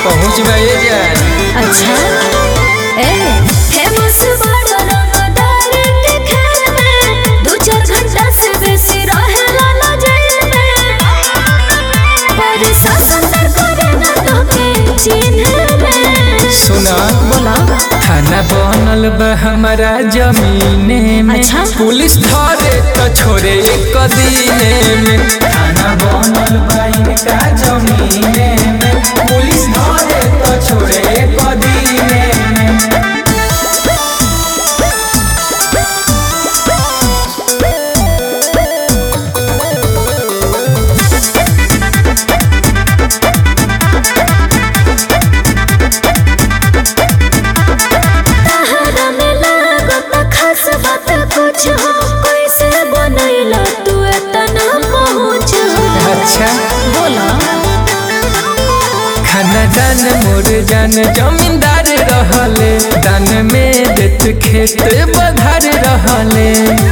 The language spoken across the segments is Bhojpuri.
पहुँच गए जान अच्छा ए फेमस बड़ा रंगदार के खेल में दो चार घंटा से बेसी रहेला ना जेल में पर शासन दर करे ना तो के चिन्ह में सुना बोला थाना बनल बा हमारा जमीने में अच्छा। पुलिस धरे तो छोड़े एक दिने में थाना बनल बा इनका जमीने में पुलिस धरे तो छोड़े एक दिने में तहरा में लागत खास बात कुछ हो कैसे बनैला तू इतना पहुँच हो अच्छा बोला खाना दान मोर जान जमींदार रहले दान में देत खेत बधार रहले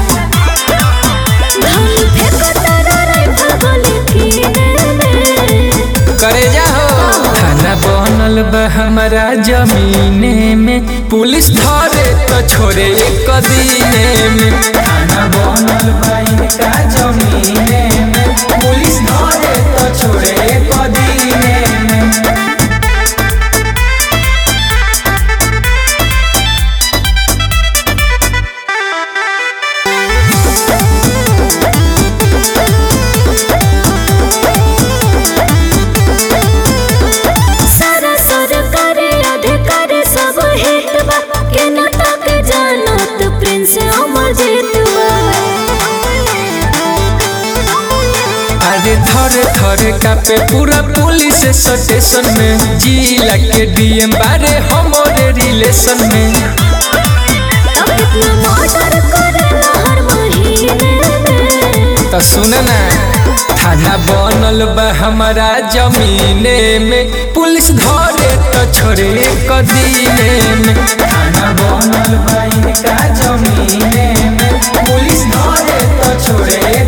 धन फेंकता रे भगोली फिरने में करे जाहो खाना बनल बा हमारा जमीने में पुलिस धरे तो छोड़े एक दिने में खाना बनल बा इनका जमीने में पुलिस धरे तो छोड़े एक दिने में सारा सरकारी अधिकारी सब हिट बा के नाटक जानत प्रिंस अमर जेतुआ अरे थर थर कापे पूरा पुलिस स्टेशन में जिला के डीएम बारे हमारे रिलेशन में तब कितना मर्डर करेला हर महीने में तो सुन ना थाना बनल बा हमारा जमीने में पुलिस धरे तो छोड़े एक दिने में थाना बनल बा इनका जमीने में पुलिस धरे तो छोड़े